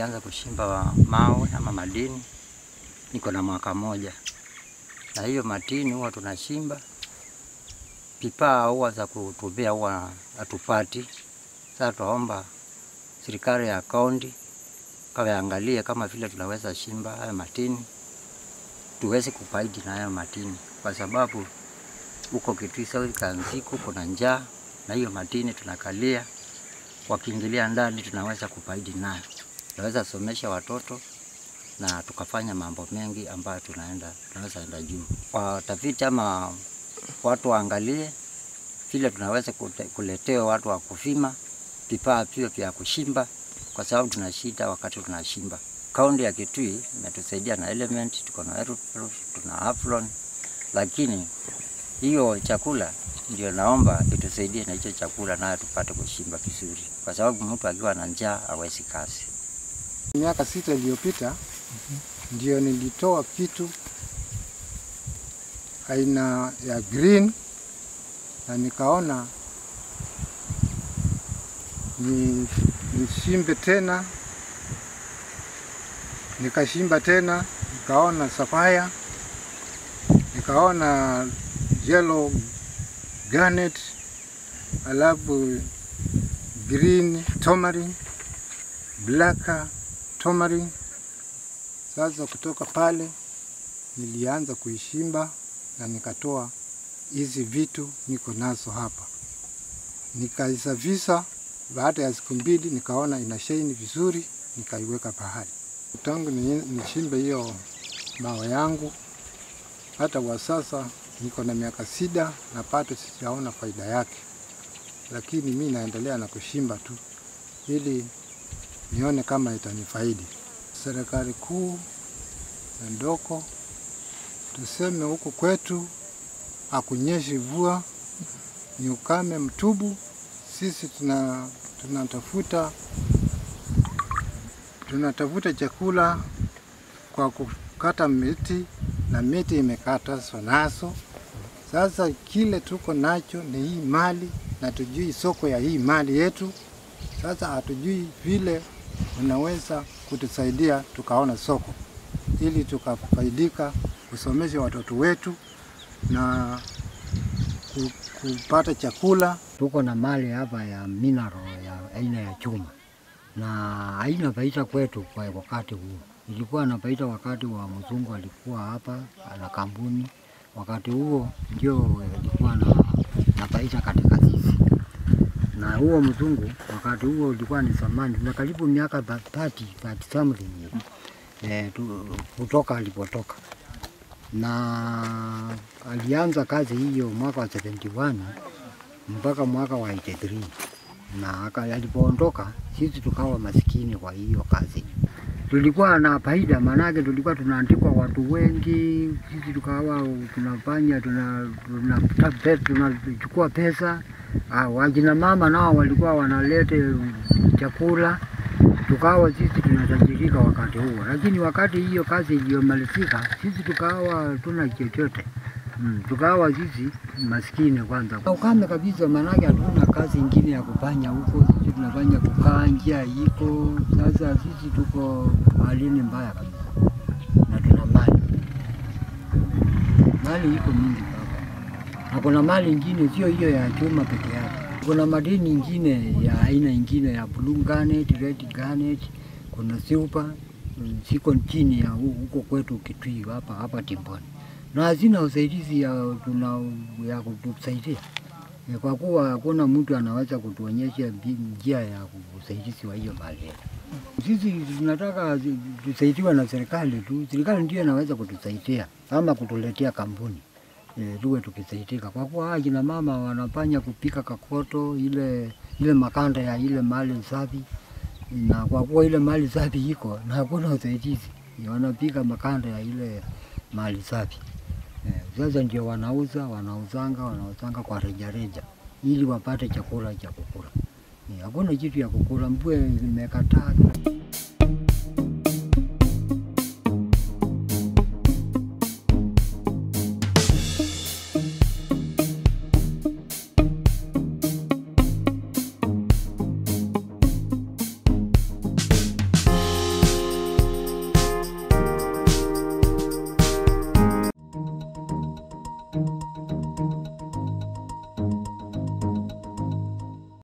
nilianza kushimba mawe ama madini niko na mwaka moja, na hiyo madini huwa tunashimba pipaa huwa za kutubia huwa hatupati. Sasa tunaomba serikali ya kaunti kawaangalie kama vile tunaweza shimba haya madini tuweze kufaidi na hayo madini, kwa sababu huko Kitui South Kanziku kuna njaa na hiyo madini tunakalia, wakiingilia ndani tunaweza kufaidi nayo, tunaweza somesha watoto na tukafanya mambo mengi ambayo tunaenda tunaweza enda juu. Watafiti ama watu waangalie vile tunaweza kute- kuletewa watu wa kufima vifaa vio vya kushimba, kwa sababu tuna shida wakati tunashimba. Kaunti ya Kitui imetusaidia na element, tuko na Aeroproof, tuna Aflon, lakini hiyo chakula ndio naomba itusaidie na hicho chakula, nayo tupate kushimba vizuri, kwa sababu mtu akiwa na njaa hawezi kazi. Miaka sita iliyopita ndio nilitoa kitu aina ya green na nikaona ni nishimbe tena, nikashimba tena, nikaona sapphire, nikaona yellow garnet, alafu green tomarin, black tomarin. Sasa kutoka pale nilianza kuishimba na nikatoa hizi vitu niko nazo hapa, nikaisafisha. Baada ya siku mbili nikaona ina shine vizuri, nikaiweka pahali. Tangu ni- nishimbe hiyo mawe yangu, hata kwa sasa niko na miaka sita na bado sijaona faida yake, lakini mi naendelea na kushimba tu ili nione kama itanifaidi. Serikali kuu na ndoko, tuseme huku kwetu hakunyeshi mvua, ni ukame mtubu. Sisi tuna tunatafuta tunatafuta chakula kwa kukata miti na miti imekatazwa nazo. Sasa kile tuko nacho ni hii mali na tujui soko ya hii mali yetu. Sasa hatujui vile unaweza kutusaidia tukaona soko ili tukafaidika kusomesha watoto wetu na ku- kupata chakula. Tuko na mali hapa ya mineral ya aina ya chuma na haina faida kwetu kwa wakati huu. Ilikuwa na faida wakati wa mzungu alikuwa hapa na kampuni, wakati huo ndio ilikuwa na, na faida katika sisi. Na huo mzungu wakati huo ulikuwa ni zamani, na karibu miaka 30 30 something eh, tu, kutoka alipotoka na alianza kazi hiyo mwaka wa 71 mpaka mwaka wa 83 na aka- alipoondoka sisi tukawa masikini kwa hiyo kazi. Tulikuwa na faida, maanake tulikuwa tunaandikwa watu wengi, sisi tukawa tunafanya tuna, tuna, tuna, tunachukua pesa. Ah, wajina mama nao walikuwa wanalete chakula, tukawa sisi tunatajirika wakati huo, lakini wakati hiyo kazi iliyomalizika, sisi tukawa tuna chochote Mm, tukawa sisi maskini kwanza, ukame kabisa, maanake hatuna kazi ingine ya kufanya huko. Sisi tunafanya kukaa, njia iko sasa, sisi tuko halini mbaya kabisa, na tuna mali, mali iko mingi baba, na kuna mali ingine sio hiyo ya chuma peke yake, kuna madini ingine ya aina ingine ya blue garnet, red garnet, kuna silver mm, siko chini ya hu- huko kwetu Kitui hapa hapa Timboni na hazina usaidizi ya, tuna, ya kutusaidia Eh, kwa kuwa hakuna mtu anaweza kutuonyesha mbi- njia ya usaidizi wa hiyo mali yetu. Sisi tunataka zi- tusaidiwe na serikali tu, serikali ndio inaweza kutusaidia ama kutuletea kampuni e, tuwe tukisaidika, kwa kuwa hawa kina mama wanafanya kupika kakoto ile ile makanda ya ile mali safi, na kwa kuwa ile mali safi iko na hakuna usaidizi, wanapika makanda ya ile mali safi. Eh, Sasa ndio wanauza wanauzanga wanauzanga kwa rejareja ili wapate chakula cha kukula. Eh, Hakuna kitu ya kukula, mvua imekataa.